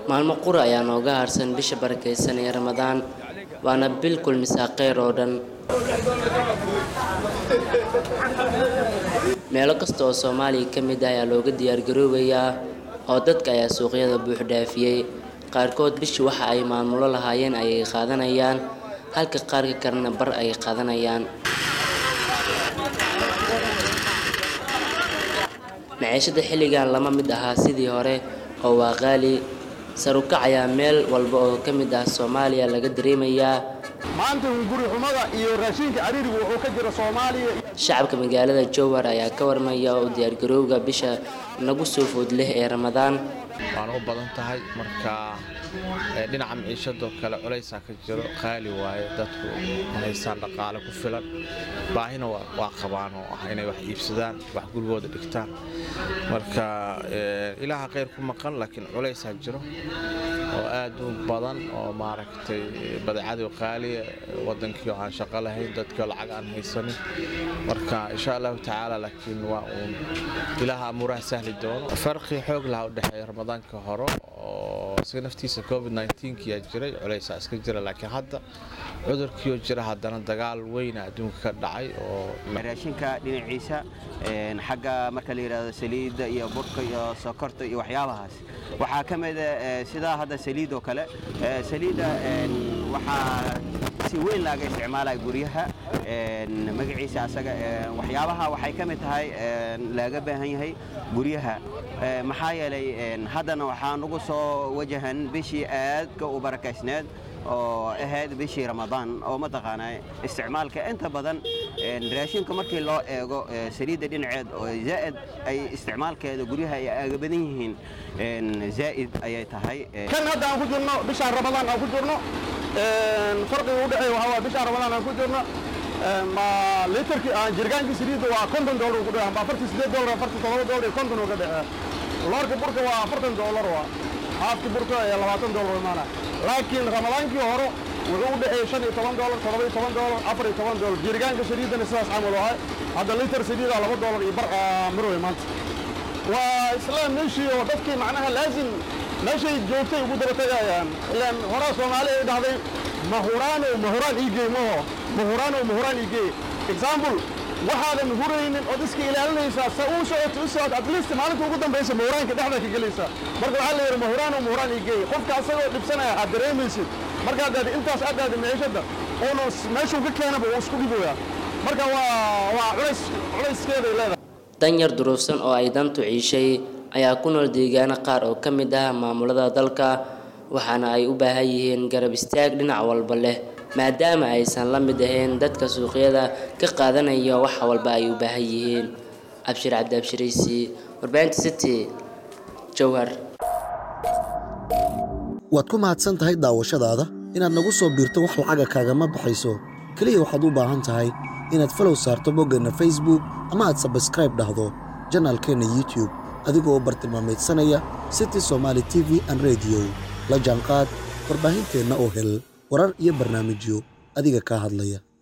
maalmo qura ayaa nooga harsan bisha barakaysan ee ramadaan waana bil kulmisaa kheyr oo dhan meelo kasta oo soomaaliya ka mid ah ayaa looga diyaargaroobayaa oo dadka ayaa suuqyada buux dhaafiyey qaarkood bishii waxa ay maamulo lahaayeen ayay qaadanayaan halka qaarka kalena bar ay qaadanayaan maciishada xilligan lama mid ahaa sidii hore oo waa qaali sarukac ayaa meel walba oo ka mid ah soomaaliya laga dareemayaa maanta guri xumada iyo raashinka cariirigu wuxuu ka jira soomaaliya shacabka magaalada jowhar ayaa ka warmaya oo diyaargarowga bisha nagu soo food leh ee ramadaan waana u badan tahay marka dhinaca maciishadoo kale culaysaa ka jiro qaali waaye dadku haystaan dhaqaale ku filan baahina waa qabaan oo ah inay wax iibsadaan wax gurigooda dhigtaan marka ilaaha khayr ku maqan laakiin culaysaa jiro oo aad u badan oo maaragtay badeecadii qaaliya wadankii oo aan shaqo lahayn dadkii lacag aan haysanin marka insha allahu tacaala laakiin waa uun ilaaha amuuraha sahli doono farqi xoog laha u dhexeeya ramadaanka hore oo isaga naftiisa covid 19 yaa jiray culaysaa iska jira laakiin hadda cudurkiioo jira haddana dagaal weyna adduunka ka dhacay oo raashinka dhinaciisa xagga marka la yidhahdo saliidda iyo burka iyo sokorta iyo waxyaabahaas waxaa ka mida sidaa hadda saliid oo kale saliidda waxaa si weyn laaga isticmaalaya guryaha magaciisa asaga waxyaabaha waxay ka mid tahay laaga baahan yahay guryaha maxaa yeelay haddana waxaa nagu soo wajahan bishii aadka u barakaysneed oo ahayd bishii ramadaan oo mataqaanaa isticmaalka inta badan raashinka markii loo eego saliidda dhinaceed oo zaa'id ay isticmaalkeeda guryaha ay aaga badan yihiin zaa'id ayay tahay kan hadda aan ku jirno bishaan ramadaan aan ku jirno farqiga u dhexeeya waxaa waa bishaan ramadaan aan ku jirno ma litarkii aan jirgaankii saliidda waa konton doolar ku dhexeeya amba afartii sideed doolar afartii todoba doolar iyo konton oo ka dhexeeya loorka burka waa afartan doolar waa haafki burka ee labaatan doolar imaana laakiin ramadaankii hore wuxuu u dhexeeyey shan iyo toban doolar todoba iyo toban doolar afar iyo toban doolar jirgaanka saliiddana sidaas camal ahay hadda litar saliida laba doolar iyo bar marwey maanta waa isla meeshii oo dadkii macnaha laazim meeshay joogtay ugu daba tegayaan ilaan horaa soomaali ay dhahday mahuraano mahuraan iigey maho mahuraano mahuraan iigey example waxaadan huraynin ood iska ilaalinaysaa sa uu socoto u socoto at least maalinta ugu dambaysa mahuraanka dhexda ka gelaysaa marka waxaa la yidhi mahuraano mahuraan iigey qofka asagoo dhibsanaya aad dareemaysid markaad daadi intaas aad daadi maciishadda uuna meeshuu ka keenaba uu isku dhiboyaa marka waa waa culays culayskeeday leedahay danyar duruufsan oo ay dantu ciishay ayaa ku nool deegaano qaar oo ka mid ah maamulada dalka waxaana ay u baahan yihiin garab istaag dhinac walba leh maadaama aysan la mid ahayn dadka suuqyada ka qaadanaya wax walba ay u baahan yihiin abshir cabdi abshiraysi warbaahinta city jowhar waad ku mahadsan tahay daawashadaada inaad nagu soo biirto wax lacaga kaagama baxayso keliya waxaad u baahan tahay inaad falow saarto boggeenna facebook ama aad sabskraib dhahdo janaalkeenna youtube adigoo bartilmaameedsanaya city somaali t v an rediyo la jaanqaad warbaahinteenna oo hel warar iyo barnaamijyo adiga kaa hadlaya